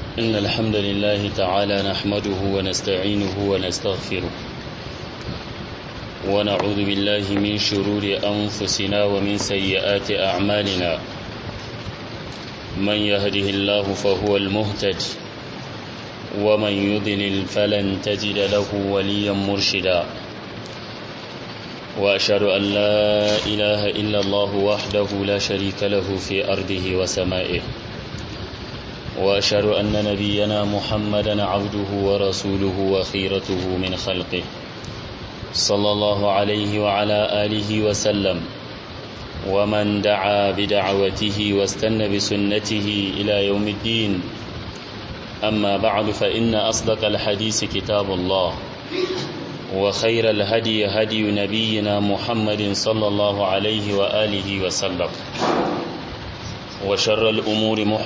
إن الحمد لله تعالى نحمده ونستعينه ونستغفره ونعوذ بالله من شرور أنفسنا ومن سيئات أعمالنا من يهده الله فهو المهتد ومن يضلل فلن تجد له وليا مرشدا وأشهد أن لا إله إلا الله وحده لا شريك له في أرضه وسمائه وأشهد أن نبينا محمدا عبده ورسوله وخيرته من خلقه صلى الله عليه وعلى آله وسلم ومن دعا بدعوته واستنى بسنته إلى يوم الدين أما بعد فإن أصدق الحديث كتاب الله وخير الهدي هدي نبينا محمد صلى الله عليه وآله وسلم وشر الأمور مح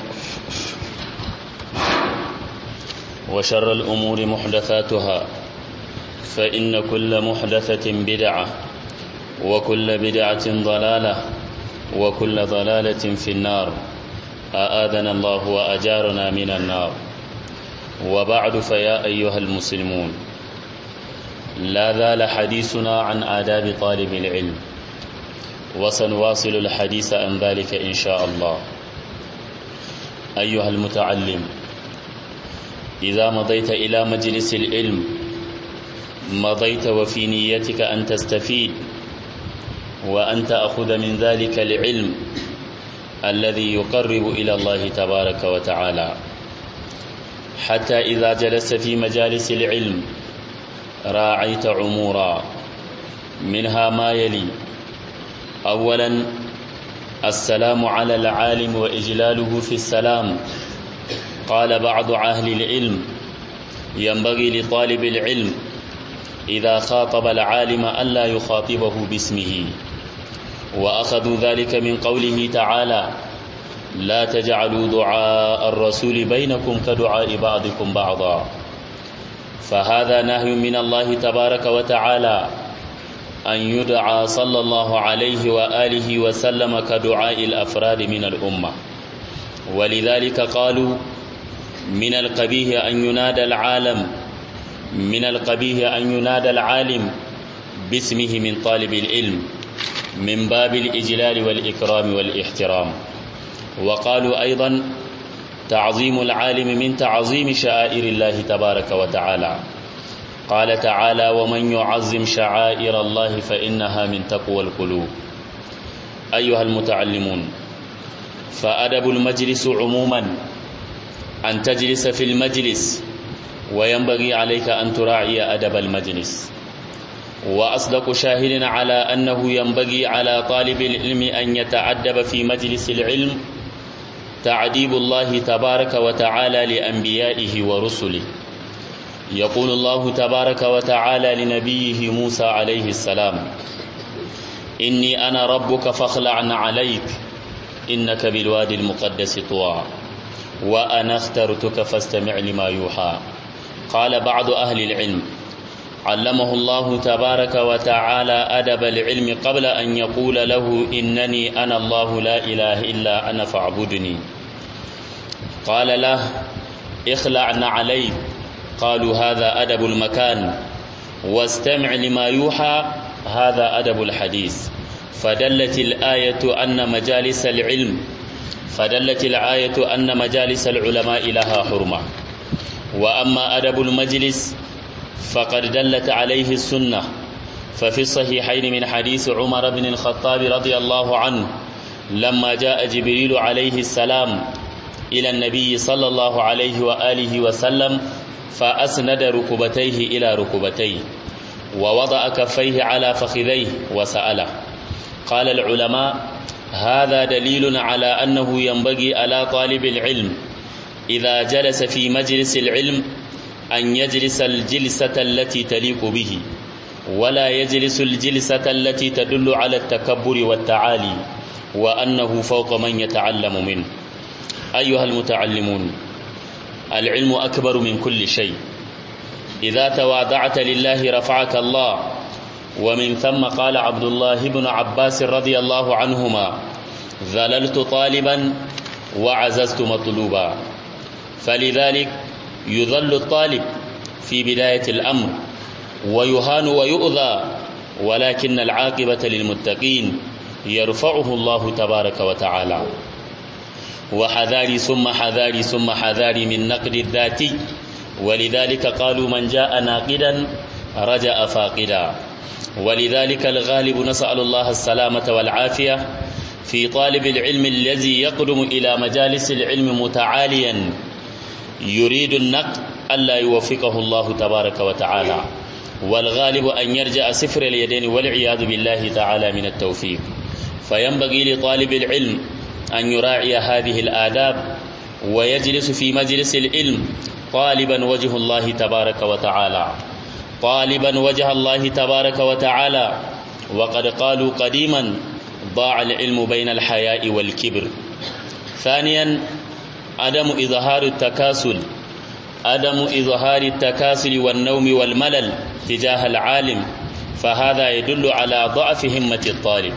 وشر الأمور محدثاتها فإن كل محدثة بدعة وكل بدعة ضلالة وكل ضلالة في النار أآذنا الله وأجارنا من النار وبعد فيا أيها المسلمون لا زال حديثنا عن آداب طالب العلم وسنواصل الحديث عن ذلك إن شاء الله أيها المتعلم إذا مضيت إلى مجلس العلم مضيت وفي نيتك أن تستفيد وأن تأخذ من ذلك العلم الذي يقرب إلى الله تبارك وتعالى حتى إذا جلست في مجالس العلم راعيت عمورا منها ما يلي أولا السلام على العالم وإجلاله في السلام قال بعض أهل العلم ينبغي لطالب العلم إذا خاطب العالم ألا يخاطبه باسمه وأخذوا ذلك من قوله تعالى لا تجعلوا دعاء الرسول بينكم كدعاء بعضكم بعضا فهذا نهي من الله تبارك وتعالى أن يدعى صلى الله عليه وآله وسلم كدعاء الأفراد من الأمة ولذلك قالوا من القبيح أن ينادى العالم من القبيح أن ينادى العالم باسمه من طالب العلم من باب الإجلال والإكرام والاحترام وقالوا أيضا تعظيم العالم من تعظيم شعائر الله تبارك وتعالى قال تعالى ومن يعظم شعائر الله فإنها من تقوى القلوب أيها المتعلمون فأدب المجلس عموما أن تجلس في المجلس وينبغي عليك أن تراعي أدب المجلس وأصدق شاهد على أنه ينبغي على طالب العلم أن يتعدب في مجلس العلم تعديب الله تبارك وتعالى لأنبيائه ورسله يقول الله تبارك وتعالى لنبيه موسى عليه السلام إني أنا ربك فاخلع عليك إنك بالوادي المقدس طوى وأنا اخترتك فاستمع لما يوحى قال بعض أهل العلم علمه الله تبارك وتعالى أدب العلم قبل أن يقول له إنني أنا الله لا إله إلا أنا فاعبدني قال له اخلعن عليك قالوا هذا أدب المكان واستمع لما يوحى هذا أدب الحديث فدلت الآية أن مجالس العلم فدلت الآية أن مجالس العلماء لها حرمة وأما أدب المجلس فقد دلت عليه السنة ففي الصحيحين من حديث عمر بن الخطاب رضي الله عنه لما جاء جبريل عليه السلام إلى النبي صلى الله عليه وآله وسلم فأسند ركبتيه إلى ركبتيه ووضع كفيه على فخذيه وسأله قال العلماء هذا دليل على أنه ينبغي على طالب العلم إذا جلس في مجلس العلم أن يجلس الجلسة التي تليق به ولا يجلس الجلسة التي تدل على التكبر والتعالي وأنه فوق من يتعلم منه أيها المتعلمون العلم أكبر من كل شيء إذا تواضعت لله رفعك الله ومن ثم قال عبد الله بن عباس رضي الله عنهما ذللت طالبا وعززت مطلوبا فلذلك يظل الطالب في بداية الأمر ويهان ويؤذى ولكن العاقبة للمتقين يرفعه الله تبارك وتعالى وحذاري ثم حذاري ثم حذاري من نقد الذاتي ولذلك قالوا من جاء ناقدا رجأ فاقدا ولذلك الغالب نسأل الله السلامة والعافية في طالب العلم الذي يقدم إلى مجالس العلم متعاليا يريد النقد ألا يوفقه الله تبارك وتعالى والغالب أن يرجع سفر اليدين والعياذ بالله تعالى من التوفيق فينبغي لطالب العلم أن يراعي هذه الآداب ويجلس في مجلس العلم طالبا وجه الله تبارك وتعالى طالبا وجه الله تبارك وتعالى وقد قالوا قديما ضاع العلم بين الحياء والكبر ثانيا عدم إظهار التكاسل عدم إظهار التكاسل والنوم والملل تجاه العالم فهذا يدل على ضعف همة الطالب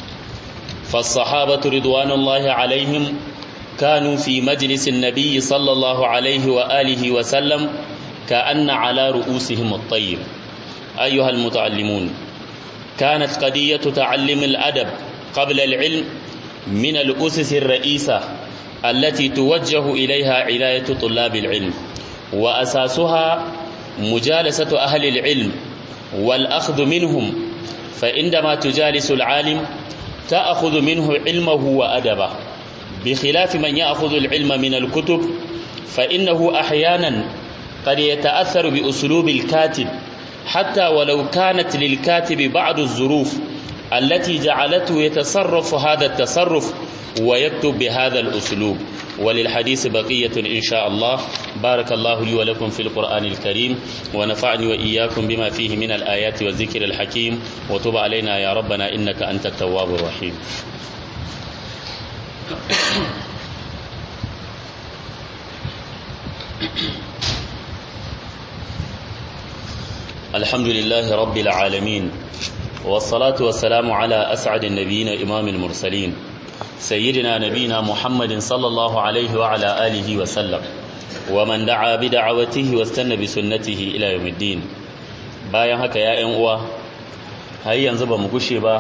فالصحابة رضوان الله عليهم كانوا في مجلس النبي صلى الله عليه وآله وسلم كأن على رؤوسهم الطير أيها المتعلمون كانت قضية تعلم الأدب قبل العلم من الأسس الرئيسة التي توجه إليها عناية طلاب العلم وأساسها مجالسة أهل العلم والأخذ منهم فعندما تجالس العالم تأخذ منه علمه وأدبه بخلاف من يأخذ العلم من الكتب فإنه أحيانا قد يتأثر بأسلوب الكاتب حتى ولو كانت للكاتب بعض الظروف التي جعلته يتصرف هذا التصرف ويكتب بهذا الأسلوب وللحديث بقية إن شاء الله بارك الله لي ولكم في القرآن الكريم ونفعني وإياكم بما فيه من الآيات والذكر الحكيم وتب علينا يا ربنا إنك أنت التواب الرحيم الحمد لله رب العالمين والصلاة والسلام على أسعد النبيين إمام المرسلين سيدنا نبينا محمد صلى الله عليه وعلى آله وسلم ومن دعا بدعوته واستنى بسنته إلى يوم الدين bayan haka ya ‘yan uwa har yanzu ba mu gushe ba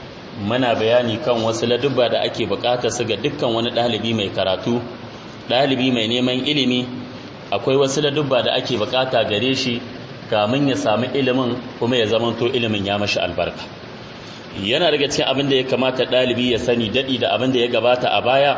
muna bayani kan wasu ladubba da ake bukata su ga dukkan wani ɗalibi mai karatu ɗalibi mai neman ilimi akwai wasu ladubba da ake bukata gare shi kamin ya sami ilimin kuma ya zamanto ilimin ya mashi albarka yana daga cikin abin da ya kamata ɗalibi ya sani daɗi da abin da ya gabata a baya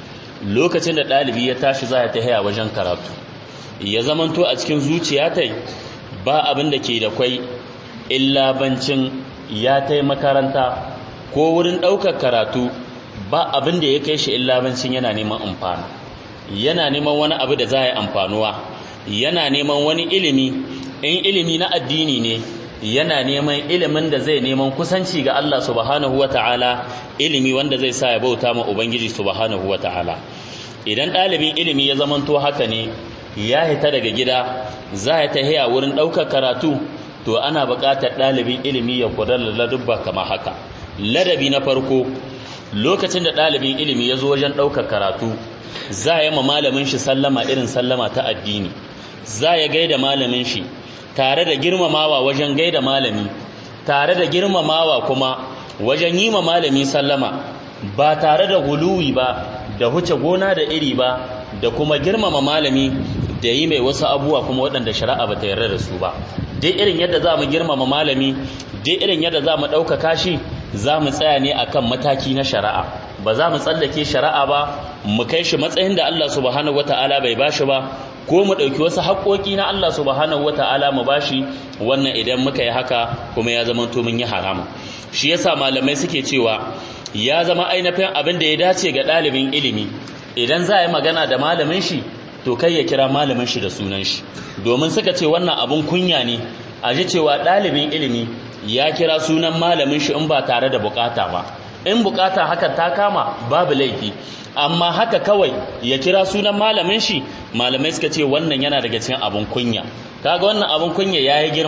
lokacin da ɗalibi ya tashi za ya ta wajen karatu ya zamanto a cikin zuciya ta ba abin da ke da kwai illa bancin ya ta makaranta ko wurin ɗaukar karatu ba abin da ya kai shi illa bancin yana neman amfana yana neman wani abu da za ya amfanuwa yana neman wani ilimi in ilimi na addini ne yana neman ilimin da zai neman kusanci ga Allah subhanahu wata'ala ilimi wanda zai sa ya bauta ma ubangiji subhanahu wata'ala idan ɗalibin ilimi ya zamanto haka ne ya hita daga gida za ya tahiya wurin ɗaukar karatu to ana buƙatar ɗalibin ilimi ya kula da ladubba kamar haka ladabi na farko lokacin da ɗalibin ilimi ya zo wajen ɗaukar karatu za ya ma malamin shi sallama irin sallama ta addini za ya gaida malamin shi tare da girmamawa wajen gaida malami tare da girmamawa kuma wajen yi ma malami sallama ba tare da guluwi ba da huce gona da iri ba da kuma girmama malami da yi mai wasu abubuwa kuma waɗanda shari'a ba ta yarda da su ba dai irin yadda za mu girmama malami dai irin yadda za mu ɗaukaka shi za mu tsaya ne akan mataki na shari'a ba za mu tsallake shari'a ba mu kai shi matsayin da Allah subhanahu wata'ala bai bashi ba ko mu ɗauki wasu haƙoƙi na Allah subhanahu wata'ala mu bashi wannan idan muka yi haka kuma ya zama to mun yi harama shi yasa malamai suke cewa ya zama ainihin abin da ya dace ga ɗalibin ilimi idan za a yi magana da malamin shi to kai ya kira malamin shi da sunan shi domin suka ce wannan abun kunya ne a ji cewa ɗalibin ilimi ya kira sunan malamin shi in ba tare da bukata ba in bukata haka ta kama babu laifi amma haka kawai ya kira sunan malamin shi malamai suka ce wannan yana daga cikin abun kunya kaga wannan abun kunya yayi girma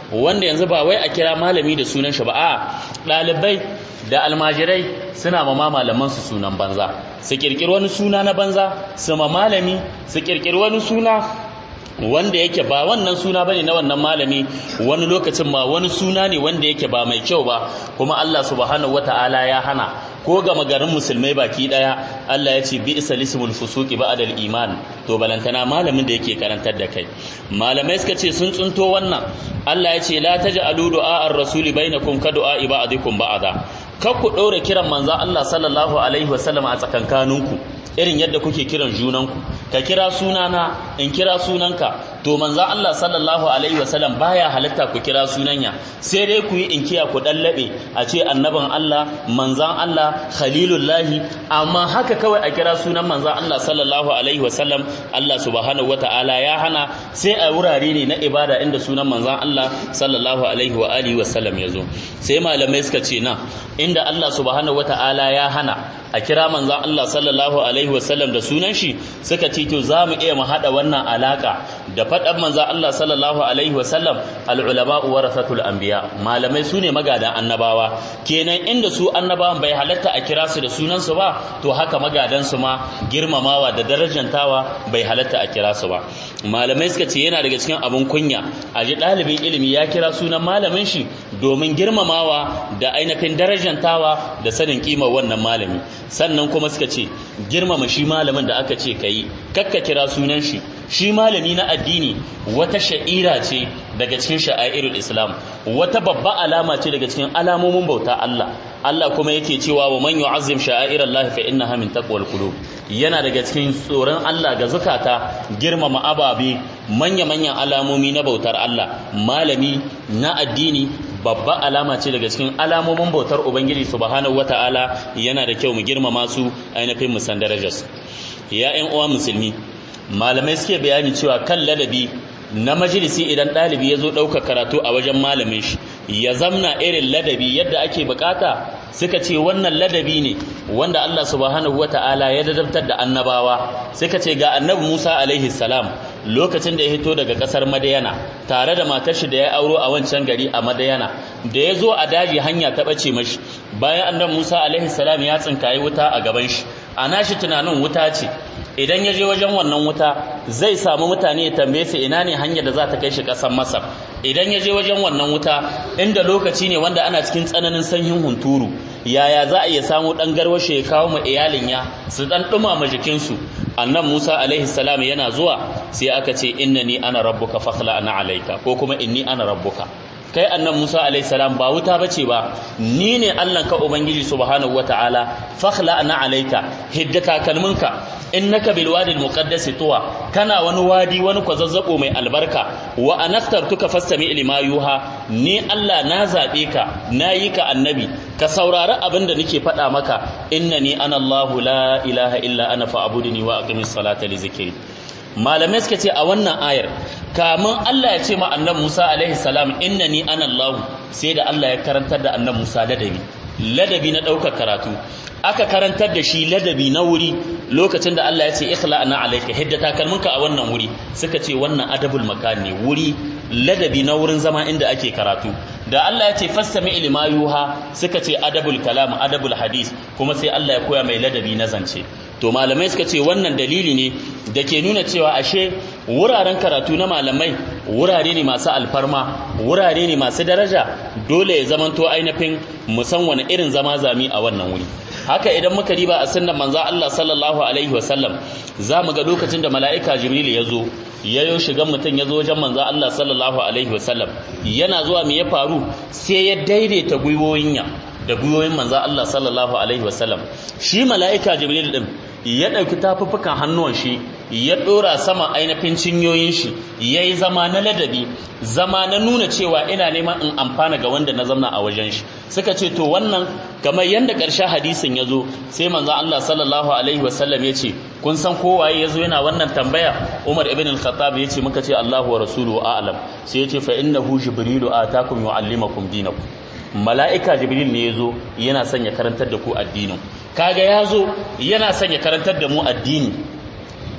wanda yanzu ba wai a kira malami da sunan shi ba a ɗalibai da almajirai suna ma malaman su sunan banza su kirkiri wani suna na banza su ma malami su kirkiri wani suna wanda yake ba wannan suna bane na wannan malami wani lokacin ma wani suna ne wanda yake ba mai kyau ba kuma Allah subhanahu wataala ya hana ko ga magarin musulmai baki daya Allah ya ce bi isalismul fusuqi ba'da iman to balantana malamin da yake karantar da kai malamai suka ce sun tsunto wannan Allah ya ce la taj'alu du'a ar-rasuli bainakum ka du'a ba'dikum ba'da kar ku ɗaura kiran manzo Allah sallallahu alaihi wasallam a tsakankaninku irin yadda kuke kiran junanku ka kira sunana in kira sunanka to manzo Allah sallallahu alaihi wasallam baya halatta ku kira sunanya sai dai ku yi inkiya ku dallabe a ce annaban Allah manzan Allah khalilullahi amma haka kawai a kira sunan manzan Allah sallallahu alaihi wasallam Allah subhanahu wataala ya hana sai a wurare ne na ibada inda sunan manzan Allah sallallahu alaihi wa alihi wasallam ya zo sai malamai suka ce na inda Allah subhanahu wataala ya hana a kira manzan Allah sallallahu alaihi wasallam da sunan shi suka ce to za mu iya mu haɗa wannan alaka da faɗan manzan Allah sallallahu alaihi wasallam al'ulama warasatul anbiya malamai su ne magadan annabawa kenan inda su annabawan bai halatta a kira su da sunan su ba to haka magadan su ma girmamawa da darajantawa bai halatta a kira su ba malamai suka ce yana daga cikin abun kunya a ji ɗalibin ilimi ya kira sunan malamin shi domin girmamawa da ainihin darajantawa da sanin kimar wannan malami sannan kuma suka ce girmama shi malamin da aka ce kai kakka kira sunan shi shi malami na addini wata sha'ira ce daga cikin sha'airul islam wata babba alama ce daga cikin alamomin bauta Allah Allah kuma yake cewa wa man yu'azzim sha'airallahi fa innaha min taqwal qulub yana daga cikin tsoron Allah ga zukata girmama ababe manya-manyan alamomi na bautar Allah malami na addini babba alama ce daga cikin alamomin bautar ubangiji subhanahu wataala yana da kyau mu girmama su ainihin mu san darajarsu ya ƴan uwa musulmi malamai suke bayani cewa kan ladabi na majalisi idan ɗalibi ya zo ɗaukar karatu a wajen malamin shi ya zamna irin ladabi yadda ake bukata suka ce wannan ladabi ne wanda Allah subhanahu wata'ala ya dadabtar da annabawa suka ce ga annabi Musa alaihi salam lokacin da ya hito daga kasar Madayana tare da matar shi da ya auro a wancan gari a Madayana da ya zo a daji hanya ta bace mashi bayan annabi Musa alaihi salam ya tsinkayi wuta a gaban shi ana shi tunanin wuta ce idan ya je wajen wannan wuta zai samu mutane ya tambaye su ina ne hanyar da za ta kai shi ƙasar Masar idan ya je wajen wannan wuta inda lokaci ne wanda ana cikin tsananin sanyin hunturu yaya za a iya samu ɗan garwashe ya kawo ma iyalin ya su ɗan ɗumama jikinsu annan Musa alaihi salam yana zuwa sai aka ce innani ana rabbuka fakhla ana alaika ko kuma inni ana rabbuka kai annan Musa alaihi salam ba wuta bace ba ni ne Allah ka ubangiji subhanahu wataala fakhla ana alaika hiddaka kalmunka innaka bil wadi al muqaddas tuwa kana wani wadi wani kwazazzabo mai albarka wa anaftartuka fastami lima yuha ni Allah na zabe ka nayi ka annabi ka saurari abin da nake faɗa maka innani ana Allahu la ilaha illa ana fa'budni wa aqimis salata li zikri malamai suka ce a wannan ayar kamun Allah ya ce ma annabi Musa alaihi salam innani ana Allah sai da Allah ya karantar da annabi Musa ladabi ladabi na ɗaukar karatu aka karantar da shi ladabi na wuri lokacin da Allah ya ce ikhla ana alayka hidda takalminka a wannan wuri suka ce wannan adabul makan ne wuri ladabi na wurin zama inda ake karatu da Allah ya ce fassami ilma yuha suka ce adabul kalam adabul hadis kuma sai Allah ya koya mai ladabi na zance to malamai suka ce wannan dalili ne da ke nuna cewa ashe wuraren karatu na malamai wurare ne masu alfarma wurare ne masu daraja dole ya zamanto ainihin musan wani irin zama zami a wannan wuri haka idan muka riba a sunnan manzo Allah sallallahu alaihi wasallam za mu ga lokacin da mala'ika jibril ya zo ya yo shigan mutum ya zo wajen manzo Allah sallallahu alaihi wasallam yana zuwa me ya faru sai ya daidaita gwiwoyin ya da gwiwoyin manzo Allah sallallahu alaihi wasallam shi mala'ika jibril din ya ɗauki tafuffukan hannuwan shi ya ɗora sama ainihin cinyoyin shi ya yi zama na ladabi zama na nuna cewa ina neman in amfana ga wanda na zamna a wajen shi suka ce to wannan kamar yadda ƙarshen hadisin ya zo sai manzo Allah sallallahu alaihi wasallam ya ce kun san kowaye ya zo yana wannan tambaya Umar ibn al-Khattab ya ce muka ce Allahu wa rasuluhu a'lam sai ya ce fa innahu jibrilu atakum yu'allimakum dinakum mala'ika jibril ne ya zo yana son ya karantar da ku addinin kaga ya zo yana son ya karantar da mu addini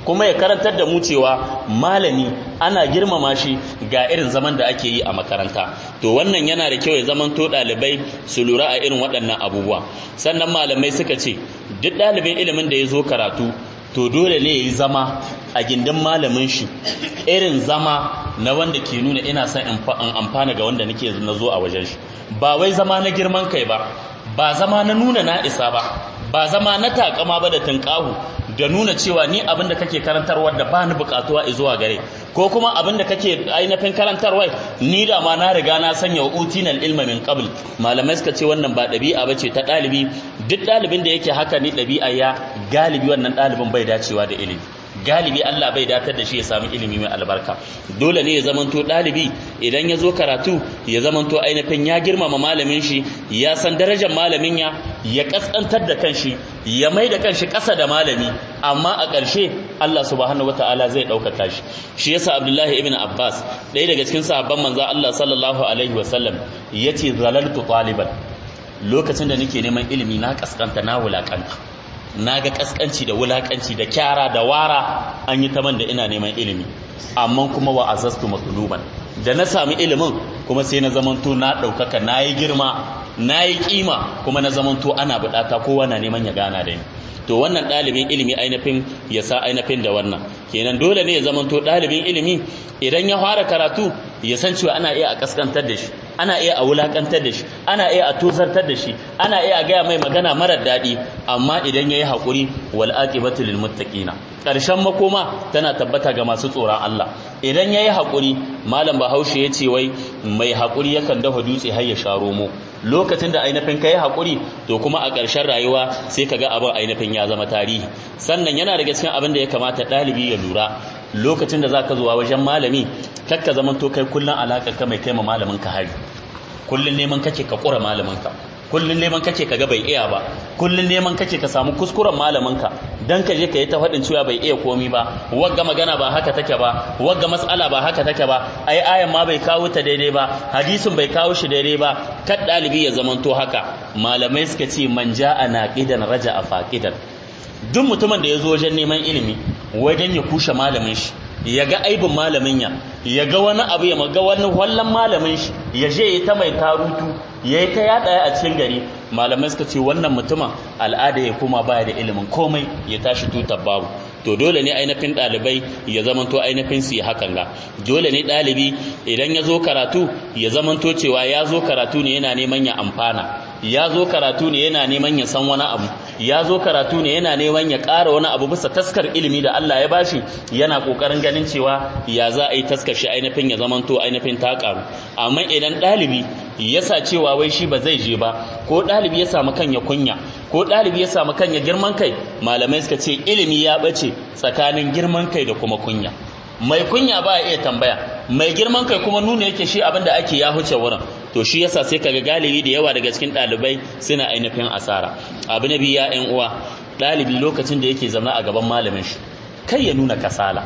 kuma ya karantar da mu cewa malami ana girmama shi ga irin zaman da ake yi a makaranta to wannan yana da kyau ya zamanto ɗalibai su lura a irin waɗannan abubuwa sannan malamai suka ce duk ɗalibin ilimin da ya zo karatu to dole ne ya yi zama a gindin malamin shi irin zama na wanda ke nuna ina son in amfana ga wanda nake na zo a wajen shi ba wai zama na girman kai ba ba zama na nuna na isa ba ba zama na takama ba da tunƙahu da nuna cewa ni abin da kake karantarwa da ba ni buƙatuwa zuwa gare ko kuma abin da kake ainihin karantarwa ni da ma na riga na sanya wa utinal ilma min qabl malamai suka ce wannan ba ɗabi'a ba ce ta ɗalibi duk ɗalibin da yake haka ni ɗabi'a ya galibi wannan ɗalibin bai dacewa da ilimi galibi Allah bai datar da shi ya samu ilimi mai albarka dole ne ya zamanto ɗalibi idan ya zo karatu ya zamanto ainihin ya girmama malamin shi ya san darajar malamin ya ya kaskantar da kanshi ya mai da kanshi ƙasa da malami amma a ƙarshe Allah subhanahu wataala zai ɗaukaka shi shi yasa Abdullahi ibn Abbas ɗaya daga cikin sahabban manzo Allah sallallahu alaihi wasallam yace zalaltu taliban lokacin da nake neman ilimi na kaskanta na wulakanta na ga kaskanci da wulakanci da kyara da wara an yi taman da ina neman ilimi amma kuma wa azastu matuluban da na sami ilimin kuma sai na zamanto na ɗaukaka na yi girma na yi ƙima kuma na zamanto ana buɗata kowa na neman ya gana da ni to wannan ɗalibin ilimi ainihin ya sa ainihin da wannan kenan dole ne ya zamanto ɗalibin ilimi idan ya fara karatu ya san cewa ana iya a kaskantar da shi ana iya a wulakantar da shi ana iya a tozartar da shi ana iya a gaya mai magana marar daɗi amma idan ya yi haƙuri wal aqibatu lil muttaqina ƙarshen makoma tana tabbata ga masu tsoron Allah idan ya yi haƙuri malam bahaushe ya ce wai mai haƙuri yakan dafa dutse har ya sha romo lokacin da ainihin ka yi haƙuri to kuma a ƙarshen rayuwa sai ka ga abin ainihin ya zama tarihi sannan yana daga cikin abin da ya kamata ɗalibi ya lura lokacin da za ka zuwa wajen malami kakka zaman to kai kullum alaƙar ka mai kai ma malamin ka hari kullum neman kake ka ƙura malamin ka kullun neman kake kaga bai iya ba kullun neman kake ka samu kuskuren malaminka dan ka je ka yi ta faɗin cewa bai iya komi ba wagga magana ba haka take ba wagga mas'ala ba haka take ba ai ayan ma bai kawo ta daidai ba hadisin bai kawo shi daidai ba kad dalibi ya zamanto haka malamai suka ce man ja'a naqidan raja'a faqidan duk mutumin da ya zo wajen neman ilimi wajen ya kushe malamin shi ya ga aibin malamin ya ya ga wani abu ya ga wani wallan malamin shi ya je ya ta mai tarutu ya yi ta yaɗa a cikin gari malamai suka ce wannan mutumin al'ada ya koma baya da ilimin komai ya tashi tutar babu to dole ne ainihin ɗalibai ya zamanto ainihin su yi hakan ga dole ne ɗalibi idan ya zo karatu ya zamanto cewa ya zo karatu ne yana neman ya amfana ya zo karatu ne yana neman ya san wani abu ya zo karatu ne yana neman ya ƙara wani abu bisa taskar ilimi da Allah ya bashi yana ƙoƙarin ganin cewa ya za a yi taskar shi ainihin ya zamanto ainihin ta ƙaru amma idan ɗalibi ya sa cewa wai shi ba zai je ba ko ɗalibi ya samu kanya kunya ko ɗalibi ya samu kanya girman kai malamai suka ce ilimi ya ɓace tsakanin girman kai da kuma kunya mai kunya ba iya tambaya mai girman kai kuma nuna yake shi abin da ake ya huce wurin to shi yasa sai kaga galibi da yawa daga cikin ɗalibai suna ainihin asara abu na biyu ya ƴan uwa ɗalibi lokacin da yake zama a gaban malamin shi kai ya nuna kasala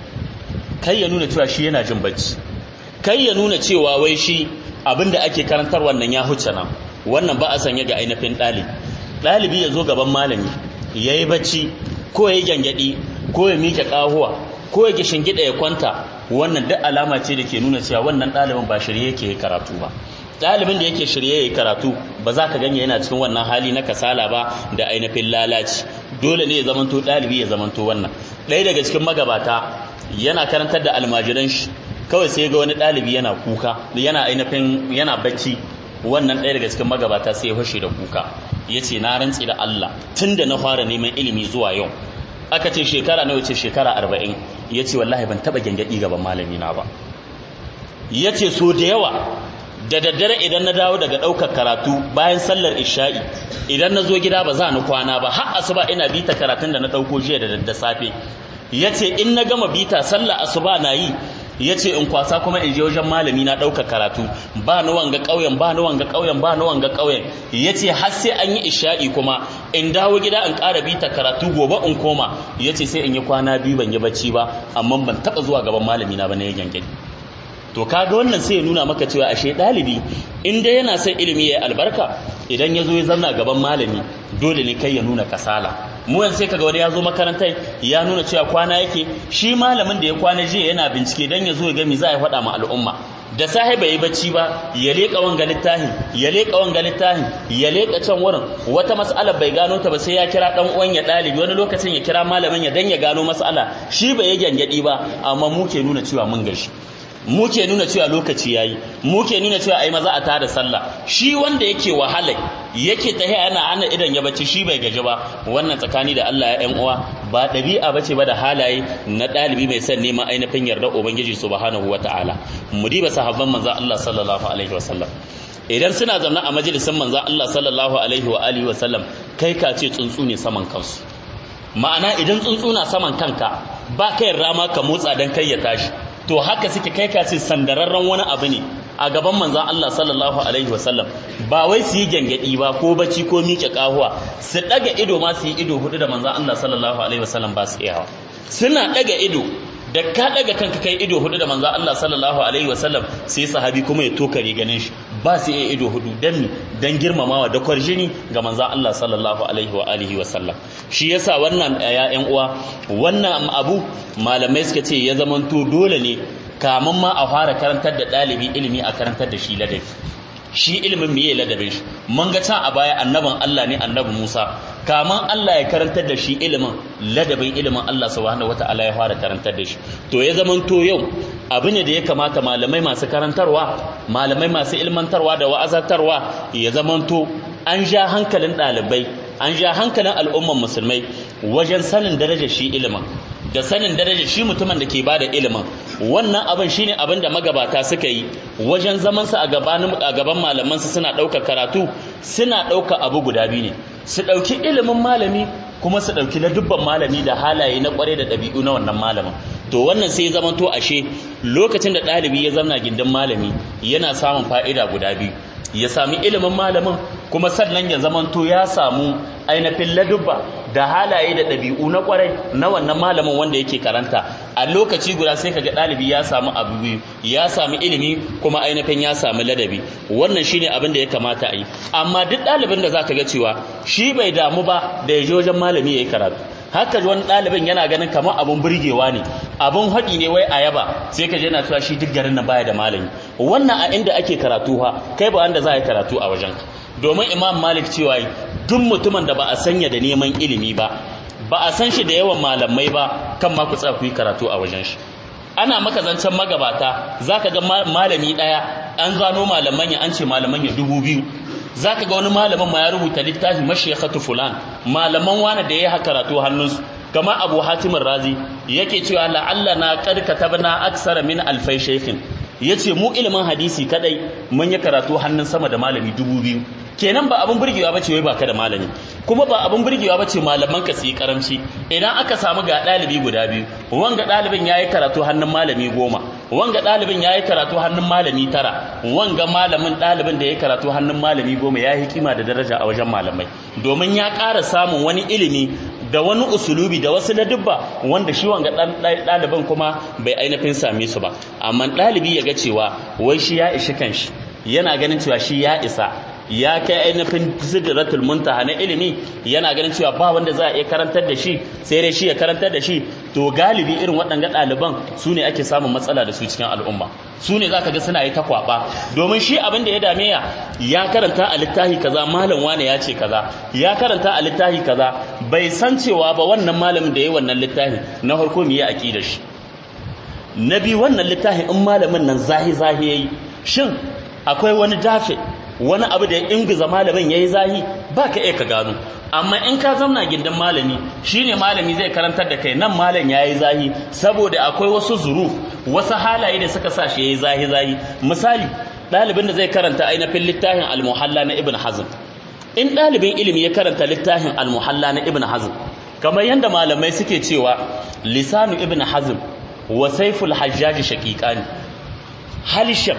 kai ya nuna cewa shi yana jin bacci kai ya nuna cewa wai shi abin da ake karantar wannan ya huce nan wannan ba a sanya ga ainihin ɗalibi ɗalibi ya zo gaban malami ya yi bacci ko ya yi gyangyaɗi ko ya miƙe ƙahuwa ko ya gida ya kwanta wannan duk alama ce da ke nuna cewa wannan ɗalibin ba shirye yake karatu ba ɗalibin da yake shirye ya karatu ba za ka ganye yana cikin wannan hali na kasala ba da ainihin lalaci dole ne ya zamanto ɗalibi ya zamanto wannan ɗaya daga cikin magabata yana karantar da almajiran shi kawai sai ga wani ɗalibi yana kuka yana ainihin yana bacci wannan ɗaya daga cikin magabata sai ya fashe da kuka ya ce na rantsi da Allah tun da na fara neman ilimi zuwa yau aka ce shekara na wuce shekara arba'in ya ce wallahi ban taɓa gyangyaɗi gaban malami na ba ya ce so da yawa da daddare idan na dawo daga ɗaukar karatu bayan sallar isha'i idan na zo gida ba za ni kwana ba har asuba ina bita karatun da na ɗauko jiya da dadda safe ya ce in na gama bita sallar asuba na yi ya ce in kwasa kuma in je wajen malami na ɗauka karatu ba ni wanga ƙauyen ba ni wanga ƙauyen ba ni wanga ƙauyen ya ce har sai an yi isha'i kuma in dawo gida in ƙara bita karatu gobe in koma ya ce sai in yi kwana biyu ban yi bacci ba amma ban taɓa zuwa gaban malami na ba na yi gyangyaɗi to kaga wannan sai ya nuna maka cewa ashe ɗalibi in dai yana son ilimi ya albarka idan ya zo ya zauna gaban malami dole ne kai ya nuna kasala mu yanzu sai kaga wani ya zo makarantar ya nuna cewa kwana yake shi malamin da ya kwana jiya yana bincike dan ya zo ya ga me za a faɗa ma al'umma da sahi bai yi bacci ba ya leƙa wanga littafin ya leƙa wanga littafin ya leƙa can wurin wata mas'alar bai gano ta ba sai ya kira dan uwan ya ɗalibi wani lokacin ya kira malamin ya dan ya gano mas'ala shi bai yi gyangyaɗi ba amma mu ke nuna cewa mun gashi mu ke nuna cewa lokaci yayi mu ke nuna cewa ai maza a tada sallah shi wanda yake wahala yake tahiya yana ana idan ya bacci shi bai gaji ba wannan tsakani da Allah ya ƴan uwa ba ɗabi'a bace ba da halaye na ɗalibi mai son neman ainihin yarda ubangiji subhanahu wataala mu diba sahabban manzo Allah sallallahu alaihi wasallam idan suna zaune a majalisin manzo Allah sallallahu alaihi wa alihi wasallam kai ka ce tsuntsu ne saman kansu ma'ana idan tsuntsu na saman kanka ba kai rama ka motsa dan kai ya tashi to haka suke kai ka ce sandararren wani abu ne a gaban manzon Allah sallallahu alaihi wasallam ba wai su yi gyangyaɗi ba ko bacci ko miƙe ƙahuwa su ɗaga ido ma su yi ido hudu da manzon Allah sallallahu alaihi wasallam ba su iyawa suna ɗaga ido da ka ɗaga kanka kai ido hudu da manzon Allah sallallahu alaihi wasallam sai sahabi kuma ya tokare ganin shi ba su iya ido hudu dan dan girmamawa da kwarjini ga manzon Allah sallallahu alaihi wa alihi wasallam shi yasa wannan ya ƴan uwa wannan abu malamai suka ce ya zamanto dole ne kamun ma a fara karantar da ɗalibi ilimi a karantar da shi ladabi shi ilimin miye ladabin shi mun ga can a baya annabin Allah ne annabi Musa kamun Allah ya karantar da shi ilimin ladabin ilimin Allah subhanahu wata'ala ya fara karantar da shi to ya zaman to yau abu ne da ya kamata malamai masu karantarwa malamai masu ilmantarwa da wa'azantarwa ya zaman to an ja hankalin ɗalibai an ja hankalin al'umman musulmai wajen sanin darajar shi ilimin da sanin darajar shi mutumin da ke ba da ilimin wannan abin shine abin da magabata suka yi wajen zamansa a gabanin a gaban malamansu suna ɗauka karatu suna ɗauka abu guda biyu ne su ɗauki ilimin malami kuma su ɗauki na dubban malami da halaye na ƙware da ɗabi'u na wannan malamin to wannan sai ya zamanto ashe lokacin da ɗalibi ya zamna gindin malami yana samun fa'ida guda biyu ya sami ilimin malamin kuma sannan ya zamanto ya samu ainihin ladubba da halaye da ɗabi'u na ƙwarai na wannan malamin wanda yake karanta a lokaci guda sai kaga ɗalibi ya samu abu biyu ya samu ilimi kuma ainihin ya samu ladabi wannan shine abin da ya kamata a yi amma duk ɗalibin da zaka ga cewa shi bai damu ba da ya je wajen malami ya yi karatu haka wani ɗalibin yana ganin kamar abun burgewa ne abun haɗi ne wai a yaba sai ka je yana cewa shi duk garin na baya da malami wannan a inda ake karatu ha kai ba wanda za a yi karatu a wajen domin imam malik cewa duk mutumin da ba a sanya da neman ilimi ba ba a san shi da yawan malamai ba kan ma ku tsaya ku yi karatu a wajen shi ana maka zancen magabata zaka ga malami ɗaya an zano malaman ya an ce malaman ya dubu biyu zaka ga wani malamin ma ya rubuta littafi mashayikhatu fulan malaman wani da ya karatu hannunsu kamar abu hatimin razi yake cewa la'alla na qad katabna aksara min alfai shaykhin yace mu ilimin hadisi kadai mun yi karatu hannun sama da malami dubu biyu kenan ba abin burgewa bace wai baka da malami kuma ba abin burgewa bace malaman ka su yi karamci idan aka samu ga dalibi guda biyu wanga dalibin yayi karatu hannun malami goma wanga dalibin yayi karatu hannun malami tara wanga malamin dalibin da yayi karatu hannun malami goma ya yi kima da daraja a wajen malamai domin ya ƙara samun wani ilimi da wani usulubi da wasu ladubba wanda shi wanga ɗaliban kuma bai ainihin same su ba amma ɗalibi ya ga cewa wai shi ya ishi kanshi yana ganin cewa shi ya isa ya kai ainihin sidratul muntaha na ilimi yana ganin cewa ba wanda za a iya karantar da shi sai dai shi ya karantar da shi to galibi irin waɗanga ɗaliban su ne ake samun matsala da su cikin al'umma su ne za ka ga suna yi ta kwaɓa domin shi abin da ya dame ya ya karanta a littafi kaza malam wane ya ce kaza ya karanta a littafi kaza bai san cewa ba wannan malamin da ya yi wannan littafi na farko mu yi aƙidar shi na biyu wannan littafin in malamin nan zahi zahi yayi shin akwai wani dafe wani abu da ya ingiza malamin yayi zahi ba ka iya ka gano amma in ka zauna gindin malami shine malami zai karantar da kai nan malam yayi zahi saboda akwai wasu zuru wasu halaye da suka sa shi yayi zahi zahi misali ɗalibin da zai karanta ainihin littafin al-muhalla na ibn hazm in ɗalibin ilimi ya karanta littafin al-muhalla na ibn hazm kamar yadda malamai suke cewa lisanu ibn hazm wa saiful hajjaji shaqiqani halisham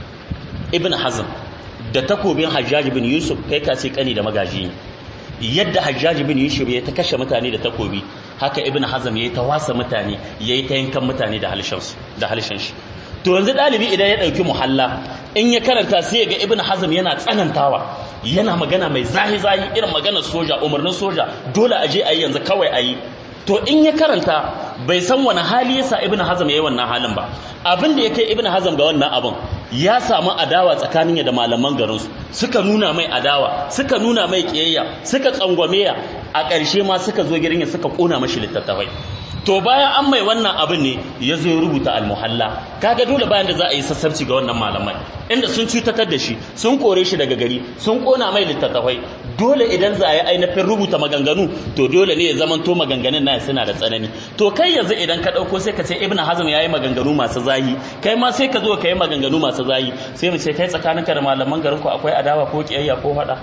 ibn hazm da takobin hajjaji bin yusuf kai ka ce kani da magaji ne yadda hajjaji bin yusuf ya ta kashe mutane da takobi haka ibn hazm ya ta wasa mutane ya ta yankan mutane da halshen da halshen shi to yanzu dalibi idan ya dauki muhalla in ya karanta sai ya ga ibn hazm yana tsanantawa yana magana mai zahi zahi irin maganar soja umarnin soja dole a je a yi yanzu kawai a yi to in ya karanta bai san wani hali yasa ibn hazm yayi wannan halin ba abin da ya kai ibn hazm ga wannan abin ya samu adawa tsakanin da malaman garin su suka nuna mai adawa suka nuna mai kiyayya suka tsangwame ya a ƙarshe ma suka zo gidan ya suka kona mashi littattafai to bayan an mai wannan abin ne ya zo ya rubuta almuhalla kaga dole bayan da za a yi sassabci ga wannan malamai inda sun cutatar da shi sun kore shi daga gari sun kona mai littattafai dole idan za a yi ainihin rubuta maganganu to dole ne ya zaman to maganganun na suna da tsanani to kai yanzu idan ka ɗauko sai ka ce ibn hazm ya yi maganganu masu zahi kai ma sai ka zo ka yi maganganu masu zahi sai mu ce kai tsakaninka da malaman garin ku akwai adawa ko kiyayya ko faɗa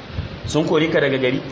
sun kore ka daga gari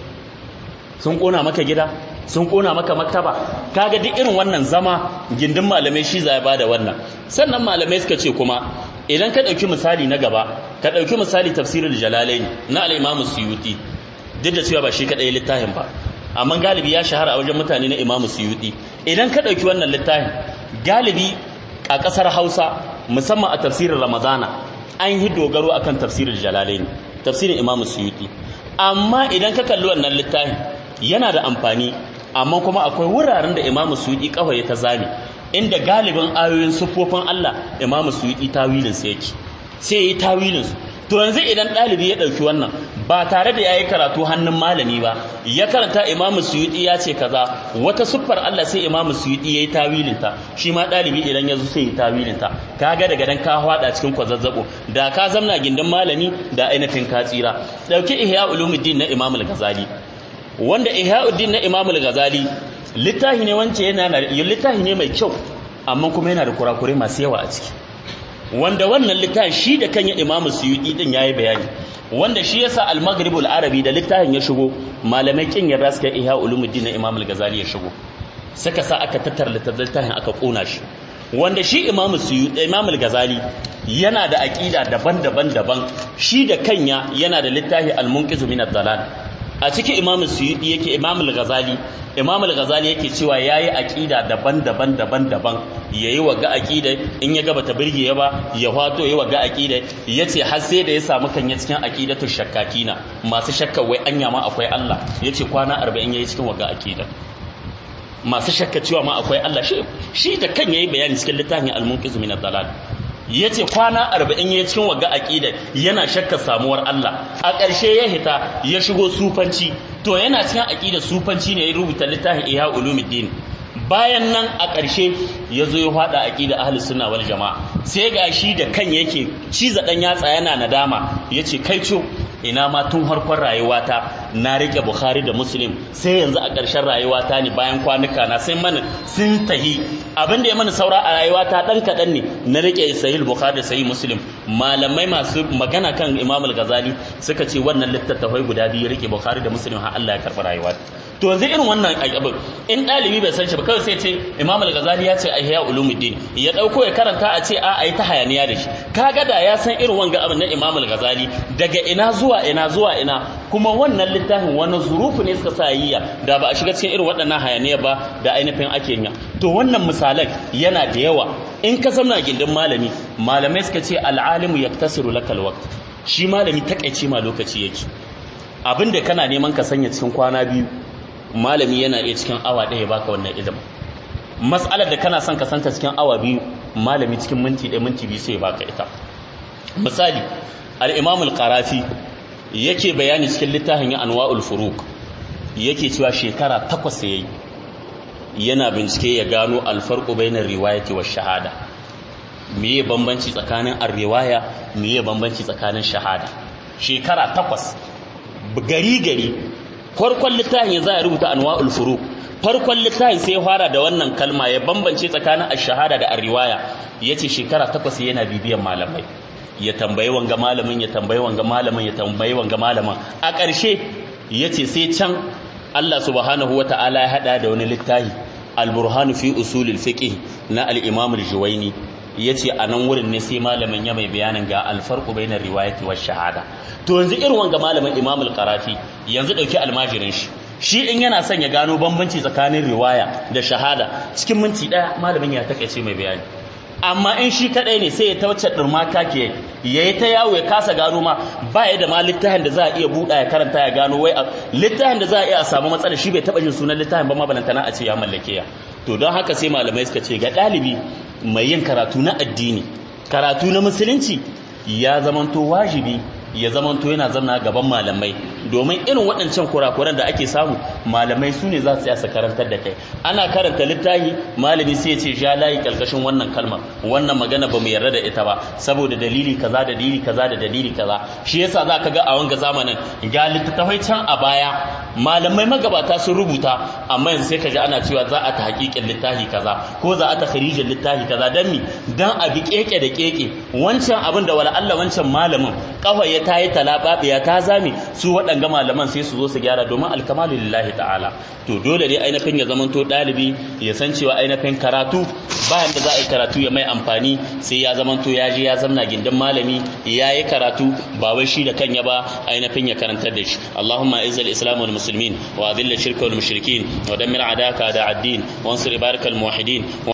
sun kona maka gida sun kona maka maktaba kaga duk irin wannan zama gindin malamai shi zai bada wannan sannan malamai suka ce kuma idan ka dauki misali na gaba ka dauki misali tafsirul jalalain na al-imam suyuti duk da cewa ba shi kadai littafin ba amma galibi ya shahara a wajen mutane na imam suyuti idan ka dauki wannan littafin galibi a kasar Hausa musamman a tafsirin Ramadana an yi dogaro akan tafsirul jalalain tafsirin imam suyuti amma idan ka kalli wannan littafin yana da amfani amma kuma akwai wuraren da imamu suyuti kawai ta zame inda galibin ayoyin siffofin Allah imamu suyuti tawilin sa yake sai yi tawilin su to yanzu idan ɗalibi ya ɗauki wannan ba tare da yayi karatu hannun malami ba ya karanta imamu suyuti ya ce kaza wata siffar Allah sai imamu suyuti yayi tawilin ta shi ma ɗalibi idan ya zo sai yi tawilin ta kaga daga dan ka hwada cikin kwazazzabo da ka zamna gindin malami da ainihin ka tsira dauki ihya ulumuddin na imamu al-ghazali wanda ihya'uddin na Imam al-Ghazali littafi ne wance yana da littafi ne mai kyau amma kuma yana da kurakure masu yawa a ciki wanda wannan littafi shi da kan Imam Suyuti din yayi bayani wanda shi yasa al-Maghrib al-Arabi da littafin ya shigo malamai kin yarda suka ihya ulumuddin na Imam al-Ghazali ya shigo saka sa aka tattara littafin aka kona shi wanda shi Imam Suyuti Imam al-Ghazali yana da aqida daban-daban daban shi da kanya yana da littafi al-Munqiz min ad-Dalal a cikin imamu suyudi yake imamu al-ghazali imamu al-ghazali yake cewa yayi aqida daban-daban daban-daban yayi waga aqida in ya ga bata birge ya ba ya fato yayi waga aqida yace har sai da ya samu kanya cikin aqidatu shakkakina masu shakka wai anya ma akwai Allah yace kwana 40 yayi cikin waga aqida masu shakka cewa ma akwai Allah shi shi da kan yayi bayani cikin littafin al-munqiz min ad-dalal yace kwana 40 yayi cikin waga aqida yana shakka samuwar Allah a ƙarshe ya hita ya shigo sufanci to yana cikin aqida sufanci ne ya rubuta littafin Ihya Ulumuddin bayan nan a ƙarshe ya zo ya faɗa aqida ahlus sunna wal jamaa sai ga shi da kan yake ciza dan yatsa yana nadama yace kai co ina ma tun harkon rayuwata na rike Bukhari da Muslim sai yanzu a ƙarshen rayuwata ne bayan kwanuka na sai mana sun tahi abin da ya mana saura a rayuwata dan kaɗan ne na rike Sahih Bukhari da Sahih Muslim malamai masu magana kan Imam Al-Ghazali suka ce wannan littattafai guda biyu rike Bukhari da Muslim har Allah ya karɓi rayuwa to yanzu irin wannan abin in ɗalibi bai san shi ba kawai sai ce Imam Al-Ghazali ya ce Ihya Ulumuddin ya dauko ya karanta a ce a ayi ta hayaniya da shi kaga da ya san irin wanga abin na Imam Al-Ghazali daga ina zuwa ina zuwa ina kuma wannan littafin wani zurufu ne suka sa yiya da ba a shiga cikin irin waɗannan hayaniya ba da ainihin ake yin to wannan misalan yana da yawa in ka zamna gindin malami malamai suka ce al'alimu yaktasiru lakal waqt shi malami takaice ma lokaci yake abinda kana neman ka sanya cikin kwana biyu malami yana iya cikin awa ɗaya baka wannan ilimin mas'alar da kana son ka santa cikin awa biyu malami cikin minti ɗaya minti biyu sai baka ita misali al-imam al-qarafi yake bayani cikin littafin ya anwa'ul furuq yake cewa shekara takwas yayi yana bincike ya gano alfarqu bainar riwayati wa shahada meye bambanci tsakanin ar-riwaya meye bambanci tsakanin shahada shekara takwas gari gari farkon littafin za a rubuta anwa'ul furuq farkon littafin sai ya fara da wannan kalma ya bambance tsakanin ash-shahada da ar-riwaya yace shekara takwas yana bibiyan malamai ya tambayi wanga malamin ya tambayi wanga malamin ya tambayi wanga malamin a ƙarshe yace sai can Allah subhanahu wata'ala ya hada da wani littafi al-burhan fi usulil fiqh na al-imam al-juwayni yace a nan wurin ne sai malamin ya mai bayanin ga al-farqu bainar riwayati wash shahada to yanzu irin wanga malamin imam al-qarafi yanzu dauki almajirin shi shi in yana son ya gano bambanci tsakanin riwaya da shahada cikin minti daya malamin ya takaice mai bayani amma in shi kadai ne sai ya ta wacce durma ke yayi ta yawo ya kasa gano ma ba ya da ma littafin da za a iya buɗa ya karanta ya gano wai littafin da za a iya a samu matsala shi bai taɓa jin sunan littafin ba ma balantana a ce ya mallake ya to don haka sai malamai suka ce ga ɗalibi mai yin karatu na addini karatu na musulunci ya zamanto wajibi ya zamanto yana zamna gaban malamai domin irin waɗancan kurakuran da ake samu malamai su ne za su su karantar da kai ana karanta littafi malami sai ya ce ja layi kalkashin wannan kalmar wannan magana ba mu yarda da ita ba saboda dalili kaza da dalili kaza da dalili kaza shi yasa za ka ga a wanga zamanin ga littattafai can a baya malamai magabata sun rubuta amma yanzu sai ka ji ana cewa za a ta hakikin littafi kaza ko za a ta kharijin littafi kaza dan mi dan a bi keke da keke wancan abin da wala Allah wancan malamin kafa ya ta yi talababiya ta zame su waɗanga malaman sai su zo su gyara domin alkamalu lillahi ta'ala to dole ne ainihin ya zamanto ɗalibi ya san cewa ainihin karatu bayan da za a yi karatu ya mai amfani sai ya zamanto ya je ya zamna gindin malami ya yi karatu ba wai shi da kanya ba ainihin ya karantar da shi Allahumma izzal islam wal muslimin wa adilla shirka wal mushrikin wa dammir adaka da addin wa ansur ibarakal muwahhidin